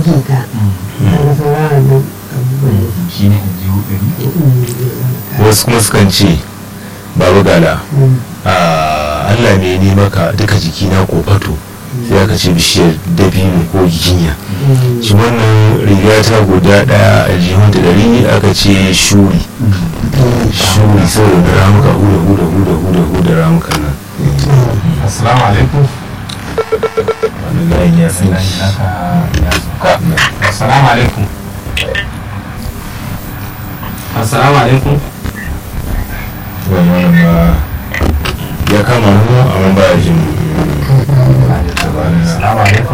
ka kaga sauraron nan abubuwan shi ne aljihu ɗari wasu kuma sukan ce babu gala a allah ne ne maka duka jikina ko fato sai aka ce bishiyar dabino ko giginya shi wannan riga ta guda daya a jihun da dari aka ce shuri shuri saboda ramuka huda huda huda huda huda ramuka nan assalamu alaikum wani layin ya san Layi shi naka ya sauka. assalamu alaikum assalamu alaikum wani wannan ba ya kama mu amma ba ya jin assalamu alaikum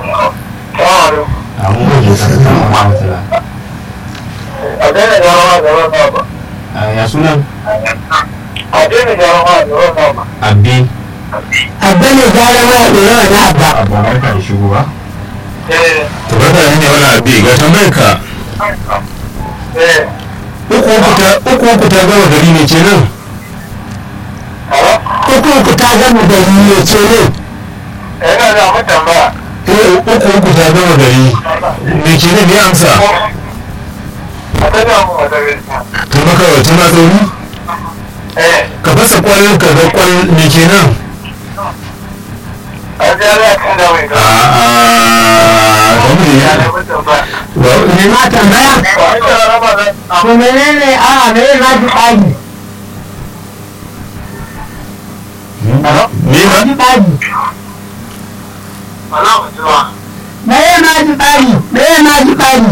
amu wajen sarrafa wa rahmatullah a daina jarawa da ruwan sama Ah, ya sunan a daina jarawa da ruwan sama abdi abba ne gara ma ya ɗora wani abba abu barka da shigo ba eh to barka da ne wani abi ga tambayar ka eh uku uku ta uku uku ta gama gari ne kenan alo uku uku ta gama da ne ce ne yana da mutan ba eh uku uku ta gama gari me kenan ne amsa a tana mu wata gaskiya to maka wata ma tsoro eh ka fasa kwallon ka ga kwal me kenan a jara kan da mai a a kamar ya da mutan ba ba me ma tambaya ba a jarawa da to menene a me ma ji ɓagi alo me ma ji ɓagi alo mutuwa me ma ji ɓagi me ma ji ɓagi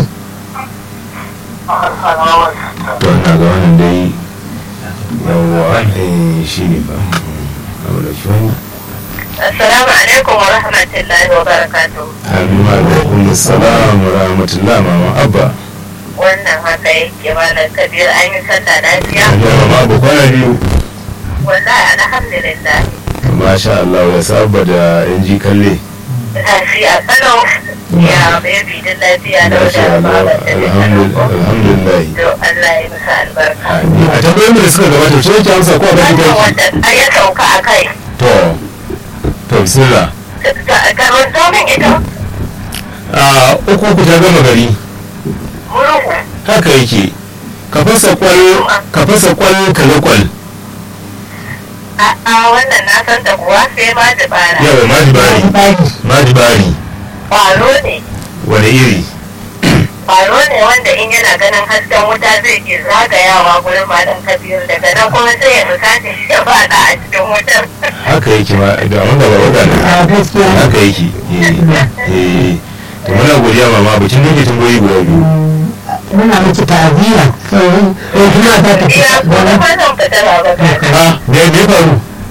a sanawa to na ga wannan dai yawwa eh shi ne ba abu da shi wani Assalamu alaikum wa rahmatullahi wa barakatuh. Aminu alaikum salam wa rahmatullah mama abba Wannan haka yake malam Kabir an yi sallah lafiya. an jama ma abu kwana biyu Wallahi alhamdulillah. masha Allah ya saba da yan ji kalle Lafiya kalau ya baby da lafiya da masha wadda Allah ba da alhamdulillah alhamdulillah To Allah ya musa albarka. Amin. a tambayoyin da suka gabata ce yake amsa ko abin da Wannan yake wanda ya sauka a kai. to to bismillah Kamar zomin ita a uku uku ta gama gari murhu. haka yake ka fasa kwal ka fasa kwal ka ga kwal A wannan na san da kuwa sai ma da bara. yawa maji bari ɓagi maji bari Kwaro ne. wani iri Kwaro ne wanda in yana ganin hasken wuta zai ke zagayawa gurin malam Kabir daga nan kuma sai ya fusace shi ya fada a cikin wutar. haka yake ma da wanda ba wanda ne a gaskiya haka yake eh eh to muna godiya mama bikin ne ke tambayoyi guda biyu muna miki ta'aziyya sauran ko kuma za ta Ina fita kuma gona fatan fitar a baka. ha me me faru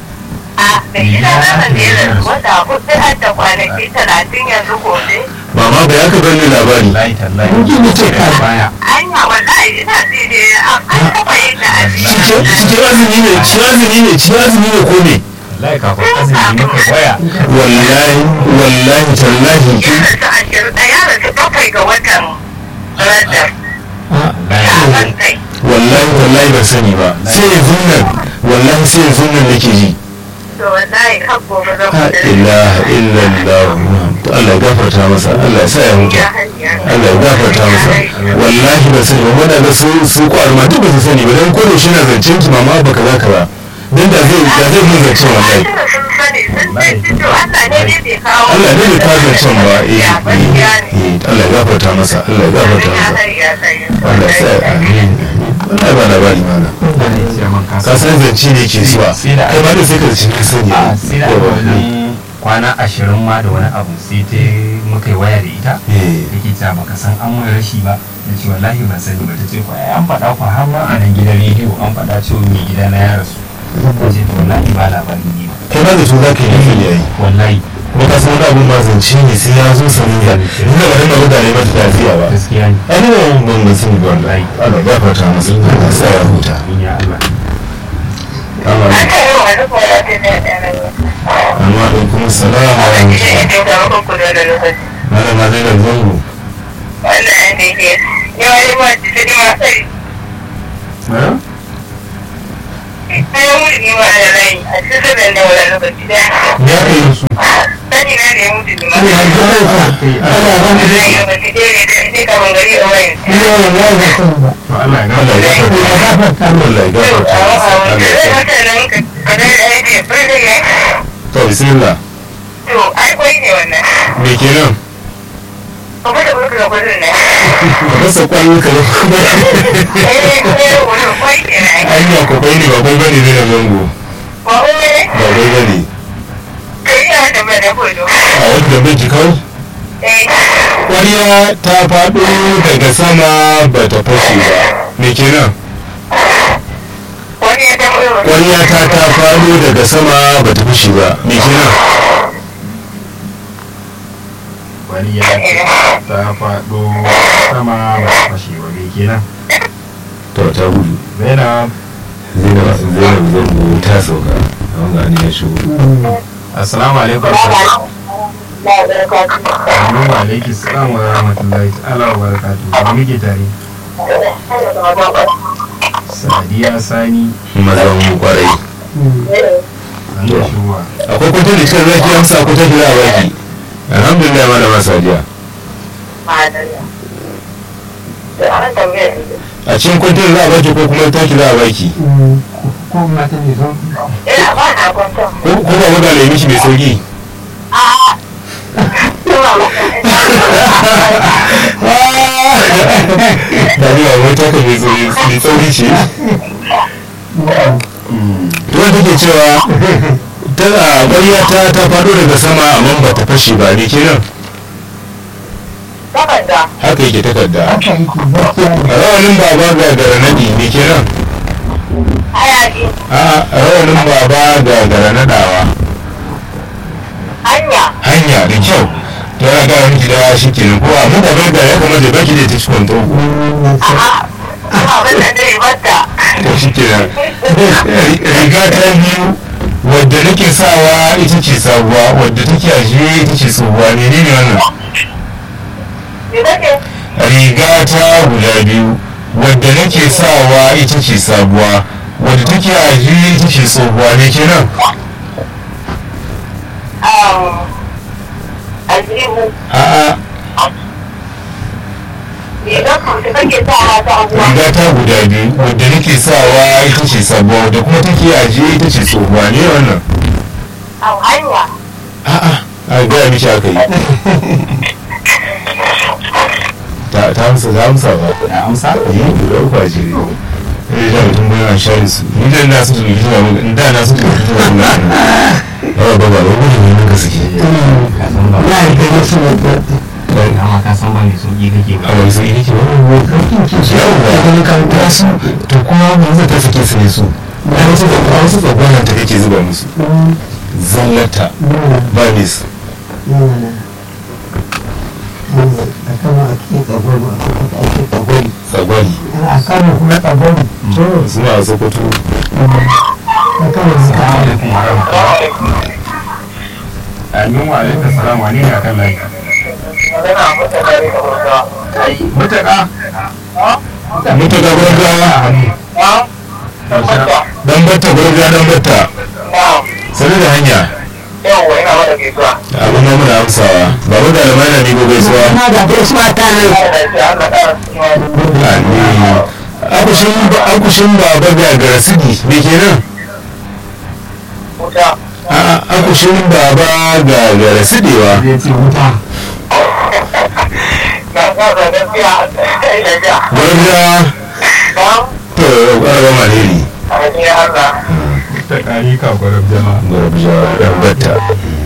A mai gida na kan da ya rasu wata hudu har da kwanaki talatin yanzu gobe. mama bai aka bar ni labari layi tallahi Mutum ya ce ka. baya Anya wallahi ina ji ne an taɓa yin da cikin cikin azumi ne cikin azumi ne cikin azumi ne ko ne layi kafin azumi muka waya wallahi wallahi tallahi Ya rasu ashirin ɗaya rasu bakwai ga watan Rajab. layi Shaban kai. wallahi wallahi ban sani ba sai yanzu nan wallahi sai yanzu nan nake ji To wallahi har gobe zan la fita. ilaha illallah to Allah ya gafarta masa Allah ya sa ya mutu Ya hanya. Allah ya gafarta masa wallahi ba sani ba wanda ga su su kwar ma duk ba su sani ba dan ko da shi na zancen ki mama ba kaza kaza dan da zai da zai mun zancen wallahi sun sani sun ce to Allah ne ne bai kawo. Allah ne bai kawo zancen ba eh Ya gaskiya ne. eh eh, Allah ya gafarta masa Allah ya gafarta Ya masa hari ya sayi. Allah ya sa amin wallahi ba labari mana ka san zance ne ke zuwa Sai da- kai ma da sai ka ci ka sani a sai da Yawa, wani kwana ashirin ma da wani abu sai ta muka yi waya da ita eh take ta baka san an mun rashi ba da ce wallahi ban sani ba ta ce ko ai an faɗa ku har ma a nan gidan rediyo an faɗa cewa mai gida na ya rasu ta ce to wallahi ba labari ne ba kai ma da su za ka yi nufin yayi wallahi kuma ka san wani abun ba zance ne sai ya zo sanin ya inda ba dinga mutane mata tafiya ba gaskiya ne ai ne ban ban ban sani ba wallahi Allah ya gafarta masa Allah ya sa ya huta amin ya Allah Allah Aka yi wa duk wani abin da ya ɗara ba. amma da kuma salama wa Wannan shi rahmatullah ne to da muku da lokaci. malama zai da zango Wannan ne ke. Yawa yi ma jiki ma sai. eh Bayan mutu ne ma da rai a cikin sabon da wani lokaci da ya kai su sani na da ya mutu ne ma Allah ya ji kansa Allah ya bani da ya lokaci da ya da sai kamar gari a wayan ni ne wallahi ba san ba to Allah ya Allah ya gafarta gafarta Allah ya gafarta masa Allah ya sa to bismillah To, ai kwai ne wannan. me kenan Kuma da muka ga kudin ne. ka rasa kwayo ka kuma Eh, ne wannan kwai ne na. hanya ko bai ne ba bai bane ne da zango Ba wai ne? ba bai bane Kai ya da mai da kudu. a wanda bai ji kawai Eh, ƙwarya ta faɗo daga sama ba ta fashe ba me kenan wani ya taɓa yau. ƙwarya ta ta faɗo daga sama ba ta fashe ba me kenan wani ya ta faɗo sama ba ta fashe ba me kenan to ta gudu zainab zainab zainab zango ta sauka a wanga ne ya shigo assalamu alaikum Amin wa alaiki salam wa rahmatullahi ta'ala wa barakatuhu da muke tare sadiya sani mazan kwarai an da shuwa akwai kwantar da cikin zaki amsa akwai ta gida a baki alhamdulillah malama sadiya a cikin kwantar za a baki ko kuma ta ki za a baki ko mata ne son ko ko ba mu da lemi shi mai sauki da ni ba wata ka mai sauki mai sauki ce to wanda take cewa tana ƙwarya ta ta faɗo daga sama amma ba ta fashe ba ne kenan haka yake takarda haka yake gaskiya ne rawanin baba ga garanadi ne kenan a rawanin baba ga garanadawa hanya da kyau to yana gara miki da shi kenan ko amma da bai da ya kamata ya baki da ta cikin togo to shi kenan riga ta biyu wadda nake sawa ita ce sabuwa wadda take ajiye ita ce tsohuwa ne ne wannan riga ta guda biyu wadda nake sawa ita ce sabuwa wadda take ajiye ita ce tsohuwa ne kenan a'a riga ta guda biyu wadda nake sawa ita ce sabuwa wadda kuma take ajiye ita ce tsohuwa ne wannan a'a a gaya miki aka yi ta ta amsa ta amsa ba a amsa yi guda uku a jere ne da mutum bayan share su ni da na su tuki tuna mun in da na su tuki tuna mun ba ba ba ba gudu ne ka suke ka san ba na yi gani su ne da amma ka san ba mai sauki kake ba a wani sai nake ba karfin ke shi yawwa da gani kan ta su to kuma mun zai ta sake su ne su na wasu da kuma wasu tsagwanan ta kake zuba musu zallata ba ne su a kama a cikin tsagwaro a kuka ake tsagwari tsagwari a kama kuma tsagwaro to suna a sokoto a kama assalamu zuka alaikum wa rahmatullahi amin wa alaikum salam wa ne ne akan layi mutaka mutaka gwargawa a hannu dan batta gwargawa dan batta sanar da hanya yawwa ina mata gaisuwa abin ma muna amsawa ba mu da alamai na migo gaisuwa na da gaisuwa ta nan Amin. akushin akushin baba ga garasidi me kenan wuta a akushin baba ga garasidewa zai ce wuta na kasa gaskiya gaskiya gwargawa ba to gwargawa maliri a cikin Allah ta kari ka gwarab jama gwargawa dan batta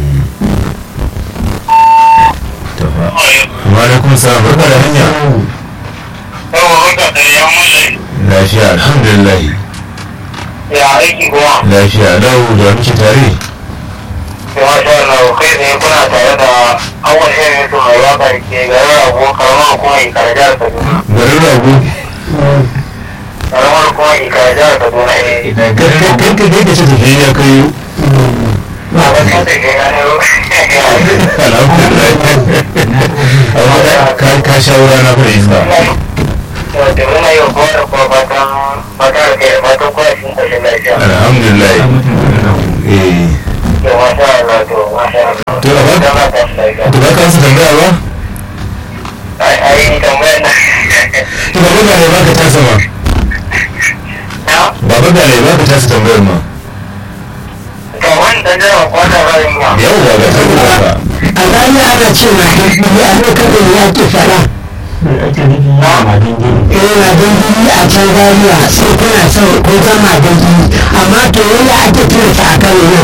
to fa wa alaikum salam barka da hanya yawa wata da ya mulai lafiya alhamdulillah ya aiki kuma lafiya lau da muke tare da masha Allah kai ne kuna tare da awon yin mutum mai waka da ke garin abu karamar kuma ikarajar Kaduna garin rago karamar kuma ikarajar Kaduna eh idan kai kai kai kai ka ce tafiye ya kai ba ba ta da ke gane alhamdulillah amma ka ka shawara na fara iska da muna yi wa kowa da kowa fata fatan fatan da kai fatan kuma cikin ƙoshin lafiya. alhamdulillah eh To masha Allah to masha Allah. To, a ba- Dan ba ta lafiya. to ba ka su tambaya ba Ai ai tambayar na. to ba ga ne ba ka tasa ma Na? baba ga ne ba ka tasa tambayar ma To wani dan jira kwanan rayin ma. yau ba ga ta ba ka a rana ana ce na dabbobi a lokacin ya ke fara ake nufi madin gini eh na dabbobi a can rariya sai kuna son ko zama dabbobi amma to yadda ake tura ta a kano nan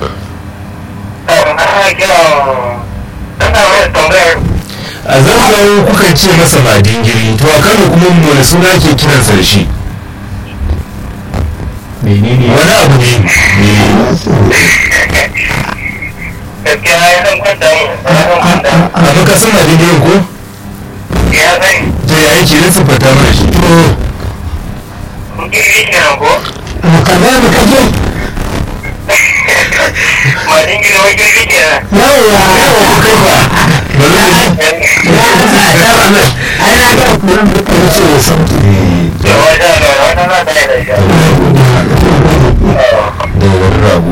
Ana kira ana wani tambayar a zanzan kukan ce masa madingiri to a kano kuma wani suna ke kiransa da shi menene wani abu ne ne gaskiya ya san kwanta mu. Ya san kwanta. amma ka san madingirin ko Ya sani. to ya yake na siffata mana shi to Gini kenan ko? mu ka ba mu kaje Madin gini wani gini kenan. yawwa kai ba bari mu ji ai na ga kuma mutum ce ya sauki Da wata da wata na ta da shi. da wani rago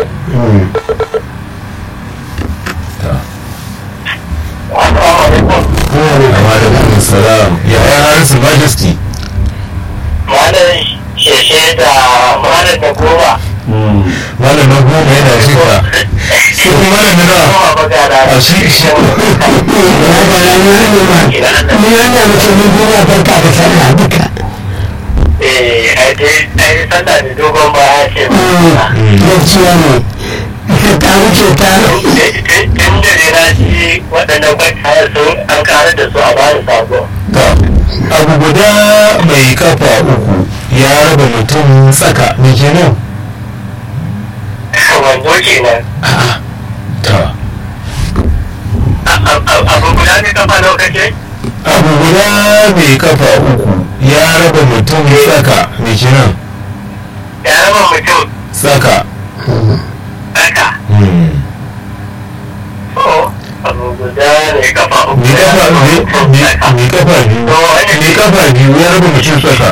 Assalamu alaikum. amma da kuma salam ya ya harisu majesty Malam sheshe da malam da goma. malam na goma yana shika shi kuma malam na nawa Goma ba ga da. a shi shi ya ba ya ne ma ni wannan mutum ne duniya barka da sallah duka Eh, ai dai ai sallah da dogon ba ya ce ba. gaskiya ne ta wuce ta Tun da ne na ci waɗannan kwantayar sun an karar da su a bayan sabo. ga abu guda mai kafa uku ya raba mutum tsaka me kenan Wando kenan. a'a ta Abu guda ne kafa lokacin? abu guda mai kafa uku ya raba mutum tsaka me kenan Ya raba mutum tsaka haka. Hmm. Oh, abu guda ne kafa uku. me kafa me- me- me kafa biyu me kafa biyu ya raba mutum tsaka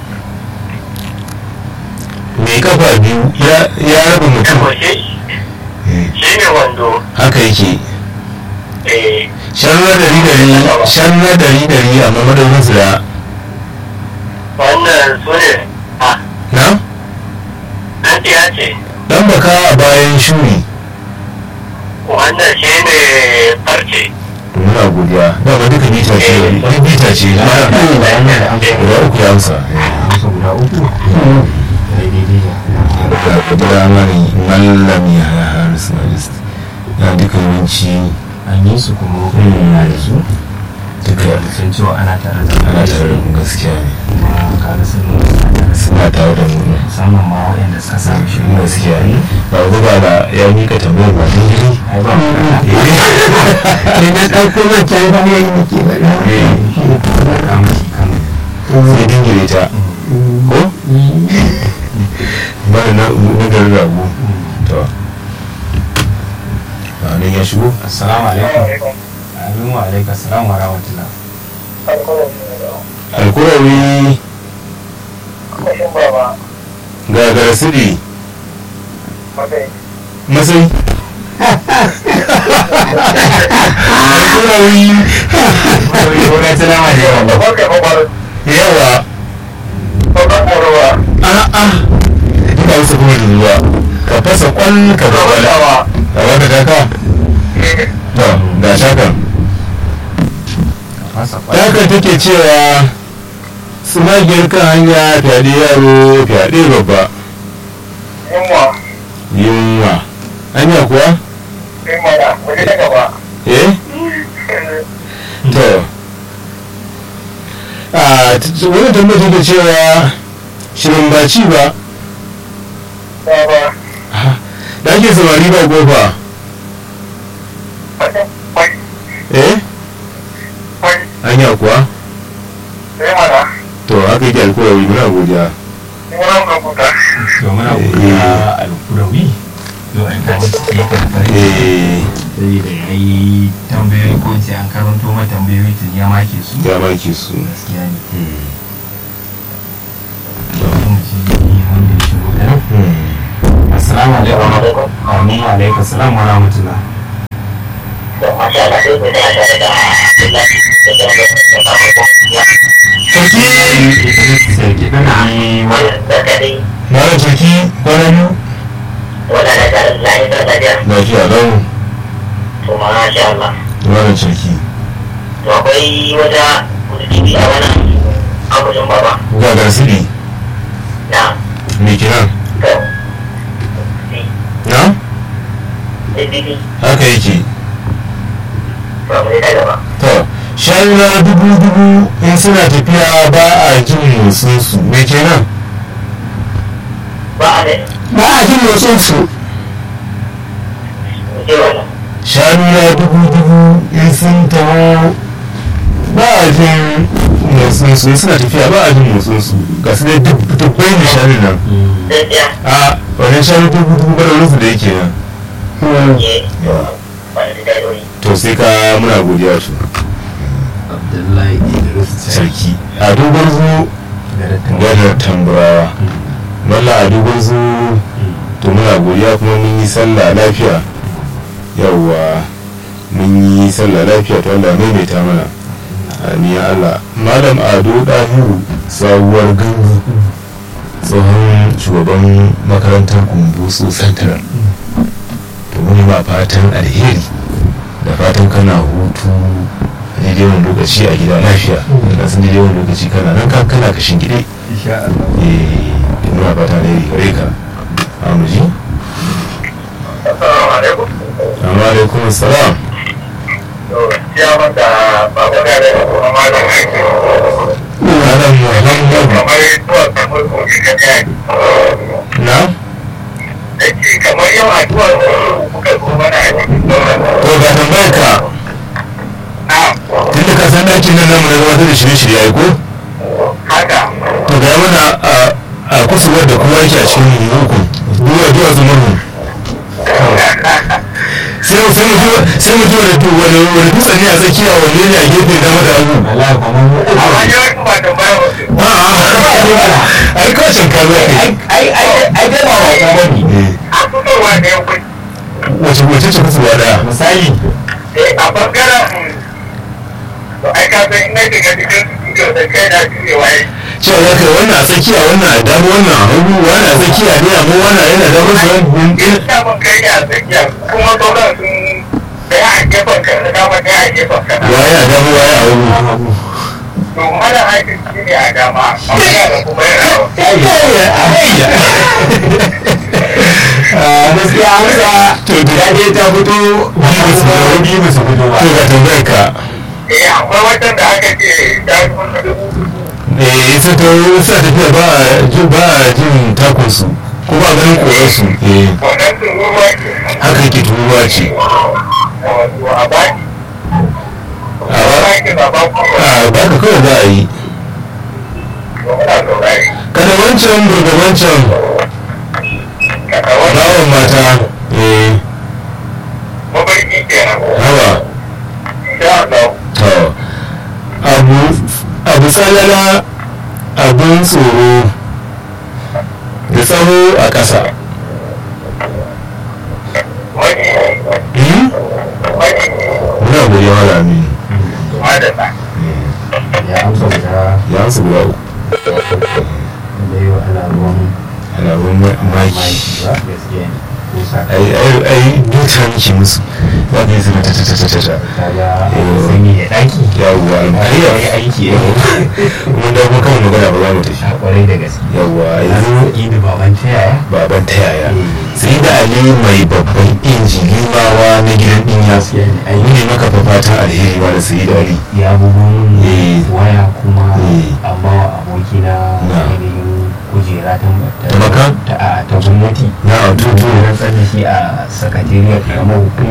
me kafa biyu ya- ya raba mutum Shi shi ne wando. haka yake Eh, shan na dari dari shan na dari dari amma madaurin su da wannan su ne. Ah, na an ya ce. dan baka a bayan shuri Wannan shi ne farce. muna godiya dama duka bita ce duk bita ce na guda uku ya amsa amsa guda uku daidai da guda mani mallam ya harisu majesty na duka yawanci an yi su kuma yana da su duka sun cewa ana tare da ana tare da mu gaskiya ne kuma kaga sun nuna suna tare da su suna tare da mu musamman ma waɗanda suka samu shi gaskiya ne ba ba da ya mika tambayar ba din gidi ai ba mu kana ne na ɗauko mata ya ne nake faɗa da mashi kan sai dingire ta ko ba da na na garin rago to a nan ya shigo assalamu alaikum amin wa alaikum assalam wa rahmatullah alkurawi Kashin baba. ga garasiri Okay. masai alkurawi ko na tana ma da yawa Babban kai babbar. yawa Babban ƙorowa. a'a ina wasu kuma da zuwa ka fasa kwan ka Babban babbala dawa. ka baka taka to ga shakan fasa haka take cewa sumagiyar kan hanya fyaɗe yaro fyaɗe babba Yunwa. yunwa hanya kuwa Yunwa da. Waje ta gaba. eh to a t- wani tambayar take cewa shirin ba ci ba Baba. da ake samari ba gofa Wai. Wai. eh Wai. hanya kuwa Sai mana. to haka yake alkawari muna godiya Yunwa ka kuta. to muna godiya alkurawi yau an kaji su yi kan farin eh saboda ya yi tambayoyi ko ce an karanto mai tambayoyi tun ya make su ya maki su gaskiya ne assalamu alaikum amin wa alaikum assalam wa rahmatullah masha Allah sai ku da tare da Abdullahi da da sarki sarki dana yi da kadai malam sarki kwana biyu wala da tare da lahi da tafiya lafiya lau to masha Allah malam sarki to akwai wata kudubi a wannan abujan baba ga gasiri na me kenan to na bibi haka yake ba mu da gaba to shayuna dubu dubu in suna tafiya ba a jin motsin su me kenan ba a da ba a jin motsin su je wannan shayuna dubu dubu in sun taho ba a jin motsin su in suna tafiya ba a jin motsin su ga su dai duk dubbai da shanu nan gaskiya a wannan shanu dubu dubu ba da wurinsu da yake nan ke ba da daloli to sai ka muna godiya su abdullahi idris sarki a dogon zo gadar tamburawa malla a dogon zo to muna godiya kuma mun yi sallah lafiya yawwa mun yi sallah lafiya to Allah maimaita mana amin ya Allah malam ado dahiru sabuwar gangu tsohon shugaban makarantar kumbusu central to mun ma fatan alheri da fatan kana hutu daidai wani lokaci a gida lafiya da sun daidai wani lokaci kana nan kan kana kashin gide insha Allah eh muna fata alheri gare ka amuji assalamu alaikum amma alaikum assalam to ya mata baba da da kuma malam aiki adam muhammad kamar zuwa kamar kogi da kai na da ce kamar yau addu'a kuka zo mana a cikin sauran to ga tambayar ka na tunda ka san dakin nan namu na gabatar da shirye-shirye ai ko haka to ga mana a a kusurwar da kowa yake a cikin hukun duwa duwa zumurmu sai mu sai mu duba sai mu duba da tu wani wani dutse ne a tsakiya wanne ne a gefe dama da hagu wallahi kuma mu amma yawanci ba tambaya wasu a ai kashin ka zo kai ai ai ai dai ba wata bane eh a fitowa da yankun wace wace ce kusurwa daya misali a bangaren to ai ka san ina shiga cikin studio da kai na jurewa yi cewa za ka yi wannan a tsakiya wannan a dama wannan a hagu wannan a tsakiya ne amma wannan yana dama su yan in sa mun kai ne a tsakiya kuma sauran sun daya a gefen ka da dama daya a gefen ka na waye a dama waye a hagu to mana aikin shi ne a dama amma yana kuma yana gaskiya amsa to da ya je ta fito biyu su fito biyu ba su fito ba to ga tambayar ka eh akwai wata da aka ce ta kuma dubu eh sai ta sa tafiya ba a jin ba a jin takun su ko ba ganin koyar su eh wannan sun ruwa ke haka yake turuwa ce wato a baki a a ba baki ba ba ku ba a ba ka kawai za a yi to muna saurari kada wancan burga wancan kaka wani bawan mata eh mabarki kenan hawa insha Allah to abu abu tsalala abin tsoro da tsaro a ƙasa wani Hmm? wani muna godiya wala aminu madalla ya amsa guda ya amsa guda uku da yau ana ruwan alamun maki maki ba gaskiya ne ko sa ai ai ai duka miki musu za ka yi zama ta ta ta ta ta kaga sanyi da daki yawwa ai almariya ai aiki eh mun da kuma kan magana ba za mu tafi a kwarai da gaske yawwa yanzu yanzu idi baban ta yaya baban ta yaya sai da ali mai babban inji limawa na gidan dinya gaskiya ne ai mu ne maka fa fatan alheri ba da sai da ali ya bugun Eh. waya kuma Eh. amma wa abokina Na. ainihin kujera ta Ta maka? ta a ta gwamnati na a tutu rantsar da shi a sakatariyar karamar hukuma